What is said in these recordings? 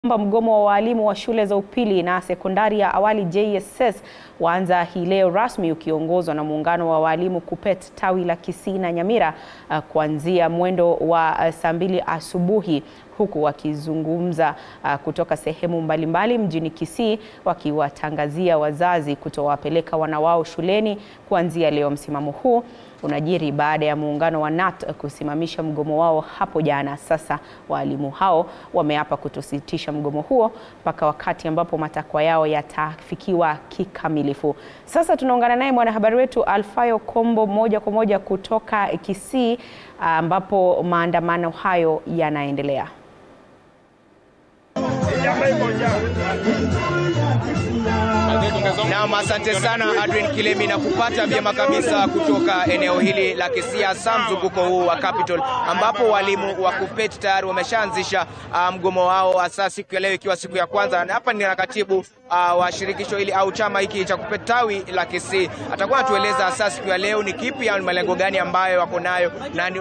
kwamba mgomo wa walimu wa shule za upili na sekondari ya awali JSS waanza hii leo rasmi ukiongozwa na muungano wa walimu KUPPET tawi la Kisii na Nyamira uh, kuanzia mwendo wa uh, saa mbili asubuhi huku wakizungumza uh, kutoka sehemu mbalimbali mjini Kisii wakiwatangazia wazazi kutowapeleka wana wao shuleni kuanzia leo. Msimamo huu unajiri baada ya muungano wa KNUT kusimamisha mgomo wao hapo jana. Sasa walimu hao wameapa kutositisha mgomo huo mpaka wakati ambapo matakwa yao yatafikiwa kikamilifu. Sasa tunaungana naye mwanahabari wetu Alfayo Kombo moja kwa moja kutoka Kisii ambapo maandamano hayo yanaendelea. Naam, asante sana Adrian Kilemi na kupata vyema kabisa kutoka eneo hili la Kisii, hasa mzunguko huu wa Capital ambapo walimu wa KUPPET tayari wameshaanzisha uh, mgomo wao hasa siku ya leo ikiwa siku ya kwanza. Na hapa ni na katibu uh, wa shirikisho hili au chama hiki cha KUPPET tawi la Kisii, atakuwa anatueleza hasa siku ya leo ni kipi au malengo gani ambayo wako nayo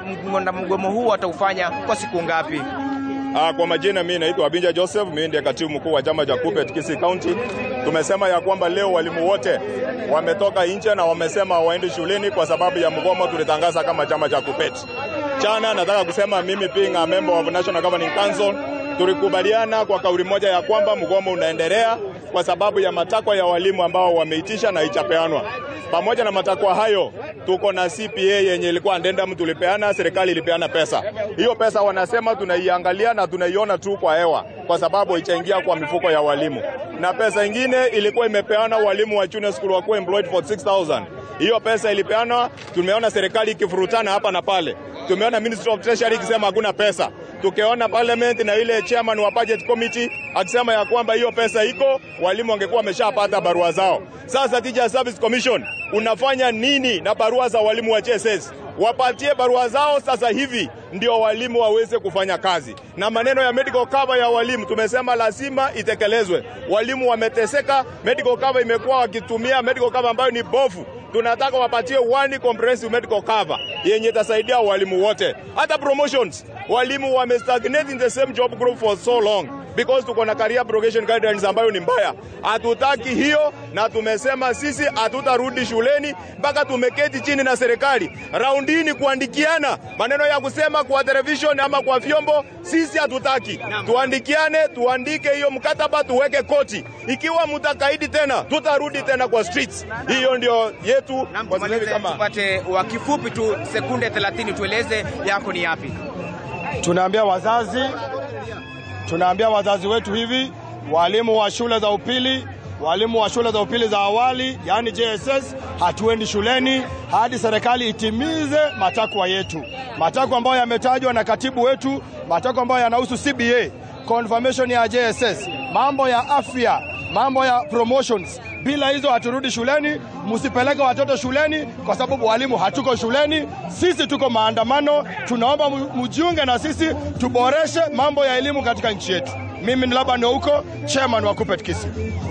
na mgomo huu wataufanya kwa siku ngapi? Ah, kwa majina mimi naitwa Abinja Joseph, mimi ndiye katibu mkuu wa chama cha KUPPET Kisii County. Tumesema ya kwamba leo walimu wote wametoka nje na wamesema waendi shuleni kwa sababu ya mgomo tulitangaza kama chama cha KUPPET. Chana nataka kusema mimi being a member of National Governing Council tulikubaliana kwa kauli moja ya kwamba mgomo unaendelea kwa sababu ya matakwa ya walimu ambao wameitisha na ichapeanwa. Pamoja na matakwa hayo, tuko na CPA yenye ilikuwa addendum tulipeana, serikali ilipeana pesa. Hiyo pesa wanasema tunaiangalia na tunaiona tu kwa hewa, kwa sababu itaingia kwa mifuko ya walimu, na pesa ingine ilikuwa imepeana walimu wa junior school wakuwa employed for 6000 hiyo pesa ilipeanwa. Tumeona serikali ikifurutana hapa na pale, tumeona Ministry of Treasury ikisema hakuna pesa tukiona parliament na ile chairman wa budget committee akisema ya kwamba hiyo pesa iko, walimu wangekuwa wameshapata barua zao. Sasa Teacher Service Commission unafanya nini na barua za walimu wa JSS? Wapatie barua zao sasa hivi ndio walimu waweze kufanya kazi. Na maneno ya medical cover ya walimu tumesema lazima itekelezwe. Walimu wameteseka, medical cover imekuwa wakitumia medical cover ambayo ni bofu tunataka wapatie one comprehensive medical cover yenye itasaidia walimu wote. Hata promotions, walimu wamestagnate in the same job group for so long because tuko na career progression guidelines ambayo ni mbaya. Hatutaki hiyo, na tumesema sisi hatutarudi shuleni mpaka tumeketi chini na serikali. Raundi hii ni kuandikiana, maneno ya kusema kwa television ama kwa vyombo, sisi hatutaki. Tuandikiane, tuandike hiyo mkataba, tuweke koti. Ikiwa mtakaidi tena, tutarudi tena kwa streets. Hiyo ndio yetu. Tupate wa kifupi tu sekunde 30, tueleze yako ni yapi? Tunaambia wazazi, tunaambia wazazi wetu hivi, walimu wa shule za upili, walimu wa shule za upili za awali, yaani JSS, hatuendi shuleni hadi serikali itimize matakwa yetu, matakwa ambayo yametajwa na katibu wetu, matakwa ambayo yanahusu CBA, confirmation ya JSS, mambo ya afya, mambo ya promotions. Bila hizo haturudi shuleni. Msipeleke watoto shuleni kwa sababu walimu hatuko shuleni. Sisi tuko maandamano, tunaomba mjiunge na sisi, tuboreshe mambo ya elimu katika nchi yetu. Mimi ni Laban Ouko, chairman wa KUPPET Kisii.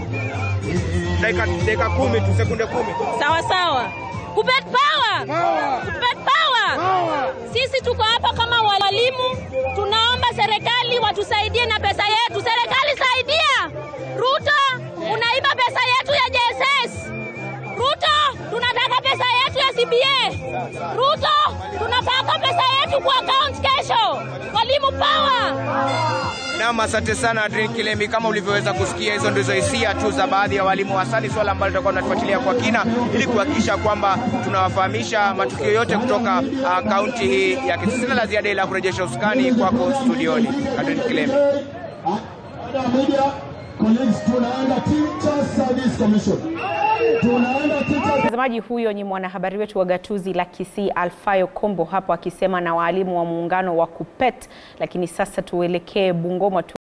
Dakika kumi tu, sekunde kumi. Sawa sawa. KUPPET power! KUPPET power! Sisi tuko hapa kama walimu, tunaomba serikali watusaidie na pesa yetu. Serikali saidia! Ruto, unaiba pesa yetu ya JSS. Ruto, tunataka pesa yetu ya CBA. Ruto, tunataka pesa yetu kwa account kesho. Walimu power! Naam, asante sana Adrian Kilemi. Kama ulivyoweza kusikia, hizo ndizo hisia tu za baadhi ya walimu, hasa ni swala ambalo tutakuwa tunatufuatilia kwa kina ili kuhakikisha kwamba tunawafahamisha matukio yote kutoka kaunti uh, hii ya Kisii. Sina la ziada ila kurejesha usukani kwako studioni, Adrian Kilemi. Mtazamaji, huyo ni mwanahabari wetu wa gatuzi la Kisii Alfayo Kombo hapo akisema na waalimu wa muungano wa KUPPET. Lakini sasa tuelekee Bungoma tu